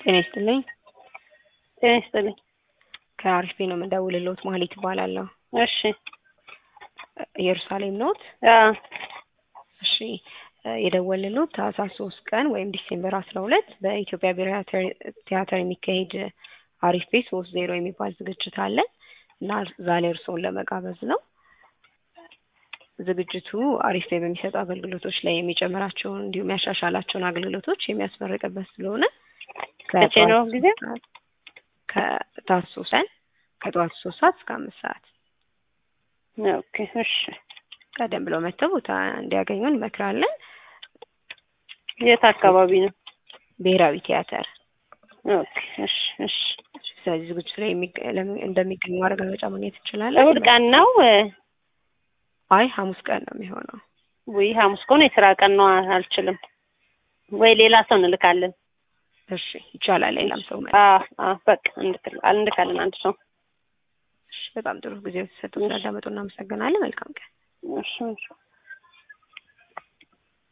ጤና ይስጥልኝ። ጤና ይስጥልኝ። ከአሪፍ ቤት ነው የምደውልልዎት። ማህሌት እባላለሁ። እሺ ኢየሩሳሌም ኖት? አዎ እሺ የደወልልዎት ታህሳስ ሶስት ቀን ወይም ዲሴምበር አስራ ሁለት በኢትዮጵያ ብሔራዊ ቲያትር የሚካሄድ አሪፍ ቤት ሶስት ዜሮ የሚባል ዝግጅት አለ እና ዛሬ እርስዎን ለመጋበዝ ነው። ዝግጅቱ አሪፍ ቤት በሚሰጡ አገልግሎቶች ላይ የሚጨምራቸውን እንዲሁም ያሻሻላቸውን አገልግሎቶች የሚያስመርቅበት ስለሆነ መቼ ነው ጊዜ? ከታህሳስ ሶስት ቀን ከጠዋቱ ሶስት ሰዓት እስከ አምስት ሰዓት ኦኬ እሺ። ቀደም ብለው መጥተው ቦታ እንዲያገኙ እንመክራለን። የት አካባቢ ነው? ብሔራዊ ቲያትር። ኦኬ እሺ እሺ። ስለዚህ ዝግጅቱ ላይ የሚገ- ለሚ- እንደሚገኙ ማረጋገጫ ማግኘት እንችላለን። እሑድ ቀን ነው? አይ ሐሙስ ቀን ነው የሚሆነው። ወይ ሐሙስ ከሆነ የስራ ቀን ነው፣ አልችልም። ወይ ሌላ ሰው እንልካለን። እሺ ይቻላል። ሌላም ሰው መ አዎ አዎ በቃ እንልክል- እንልካለን አንድ ሰው። እሺ፣ በጣም ጥሩ ጊዜ ተሰጥቶ ስላዳመጡ እናመሰግናለን። መልካም ቀን። እሺ እሺ።